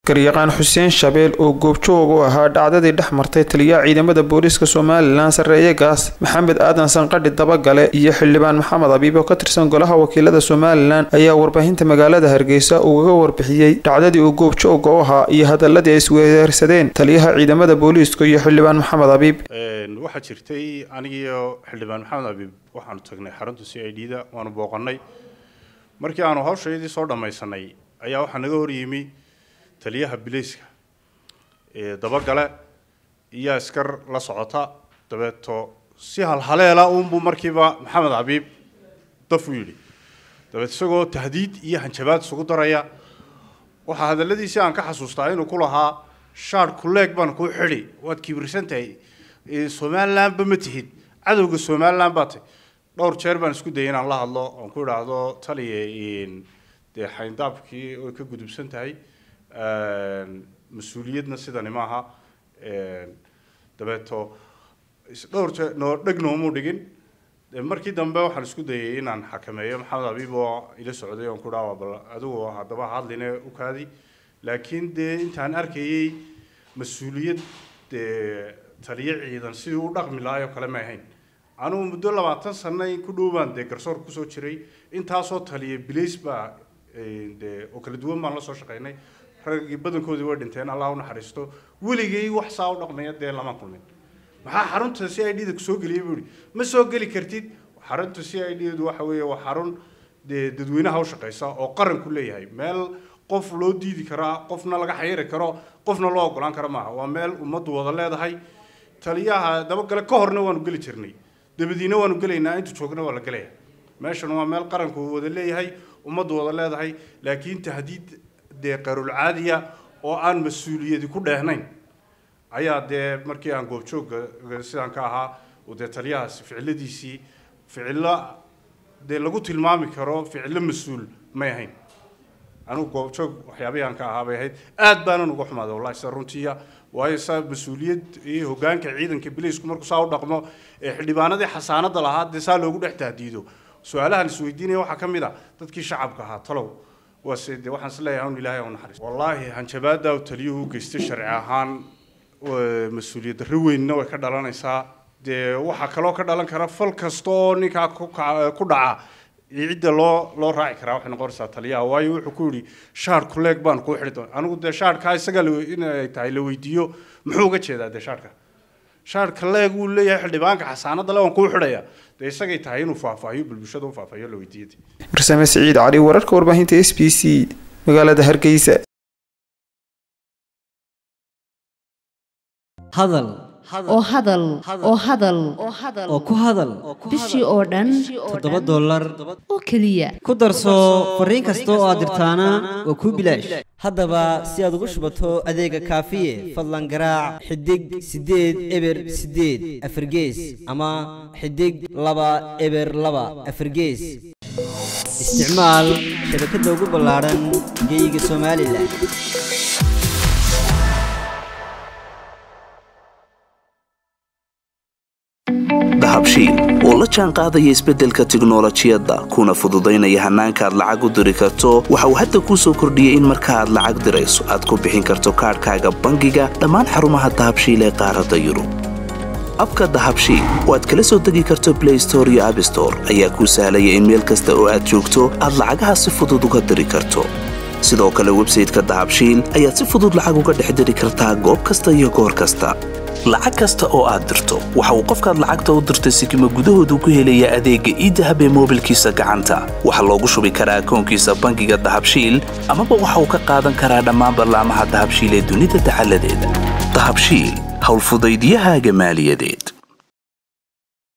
garyaqaan xuseen shabeel oo goobjoog u ahaa dhacdadii dhex martay taliyaha ciidamada booliiska somalilan sarreeye gaas maxamed aadan sanqadhi dabagale iyo xildhibaan maxamed abiib oo ka tirsan golaha wakiilada somalilan ayaa warbaahinta magaalada hargeysa ugaga warbixiyey dhacdadii uu goobjooga u ahaa iyo hadaladii ay isweerarsadeen taliyaha ciidamada booliiska iyo xildhibaan maxamed abiib waxaa jirtay anigiiyo xildhibaan maxamed abiib waxaanu tagnay xarunta c i d da waanu booqannay markii aanu hawshaydii soo dhammaysanay ayaa waxaa naga horyimi taliyaha bilayska dabagale iyo askar la socota dabeeto si halhaleela uunbuu markiiba maxamed abiib daf u yidhi dabeet isagoo tahdiid iyo hanjabaad isugu daraya waxaa hadalladiisii aan ka xasuustaa inuu ku lahaa shaar kuleeg baan kuu xidhi waad kibirsan tahay somalilandba ma tihid cadowga somaliland baa tahy dhowr jeer baan isku dayay inaan la hadlo oon ku idhaahdo taliya dee xayndaabkii way ka gudubsan tahay mas-uuliyadna sidani maaha dabeeto dhowr jeer noo dheg noomuu dhigin markii dambe waxaan isku dayay inaan xakameeyo maxamed abiib oo ila socday oon ku dhaha bal adigu haddaba hadline u kaadi laakiin dee intaan arkayay mas-uuliyad dee taliyo ciidan sidii u dhaqmi lahaay oo kale ma ahayn anugu muddo labaatan sano in ku dhow baan dee garsoor kusoo jiray intaasoo taliya bilays baa dee oo kala duwan baan la soo shaqaynay raggii badankoodii way dhinteen allah u naxariisto weligay wax saa u dhaqmaya dee lama kulmin maxaa xarunta c i d da kusoo geliyay buu ihi ma soo geli kartid xarunta c i d du waxa weeye waa xarun dee dadweynaha u shaqaysa oo qaranku leeyahay meel qof loo diidi karaa qofna laga xayiri karo qofna loo ogolaan karo maaha waa meel ummaddu wada leedahay taliyaha dabagale ka horna waanu geli jirnay dabadiina waanu gelaynaa intu joogna waa la gelaya meeshan waa meel qaranku wada leeyahay ummaddu wada leedahay laakiin tahdiid dee qarul caadiya oo aan mas-uuliyadi ku dheehnayn ayaa dee markii aan goobjoogga sidaan ka ahaa dee taliyahaasi ficiladiisii ficillo dee lagu tilmaami karo ficillo mas-uul may ahayn anigu goobjoog waxyaabihii aan ka ahaa bay ahayd aad baanan uga xumaaday wallahi sida runtiiya waayo saa mas-uuliyad iyo hoggaanka ciidanka bilaysku markuu saa u dhaqmo ee xildhibaanadii xasaanada lahaa dee saa loogu dhex tahdiido su-aalahan isweydiinaya waxaa ka mid a dadkii shacabka ahaa talow waase dee waxaan is leeyahay un ilaahay u naxariis wallaahi hanjabaada taliyuhu u geystay sharci ahaan mas-uuliyad darro weynna way ka dhalanaysaa dee waxaa kaloo ka dhalan kara fal kasta oo ninkaa ku dhaca cidda loo loo raaci karaa waxay noqonaysaa taliyaha waayo wuxuu ku yidhi shaar kuleeg baan kuu xidhi doona anigu dee shaarkaa isaga inay tahay la weydiiyo muxuu uga jeedaa dee shaarka shaarka leeg uu leeyahay xildhibaanka xasaanada le waan kuu xidhaya dee isagay tahay inuu faahfaahiyo bulshada u faahfaahiyo la weydiiyada farsame siciid cali wararka warbaahinta s b c magaalada hargeysa hadal oo hadal oo hadal oo ku hadal bishii oo dhan toddoba dollar oo keliya ku darso fariin kasta oo aad dirtaana waa kuu bilaash haddaba si aad ugu shubato adeega kaafiye fadlan garaac xidig siddeed eber siddeed afargees ama xidig laba eber laba afargees isticmaal shabakadda ugu ballaadhan geeyiga somalilan dahabshiil oo la jaan qaadaya isbeddelka tiknolojiyadda kuna fududaynaya hannaanka aad lacag u diri karto waxa uu hadda kuu soo kordhiyey in marka aad lacag dirayso aad ku bixin karto kaadhkaaga bangiga dhammaan xarumaha dahabshiil ee qaaradda yurub abka dahabshiil oo aad kala soo degi karto blay store iyo abstore ayaa kuu sahlaya in meel kasta oo aad joogto aad lacagaha si fudud uga diri karto sidoo kale websayteka dahabshiil ayaad si fudud lacag uga dhex diri kartaa goob kasta iyo goor kasta lacag kasta oo aad dirto waxa uu qofkaad lacagta u dirtay sikima gudahoodu ku helayaa adeegga iidahab ee moobilkiisa gacanta waxaa loogu shubi karaa akoonkiisa bangiga dahabshiil amaba waxa uu ka qaadan karaa dhammaan ballaamaha dahabshiil ee dunida dacaladeeda dahabshiil howlfudaydyahaaga maaliyadeed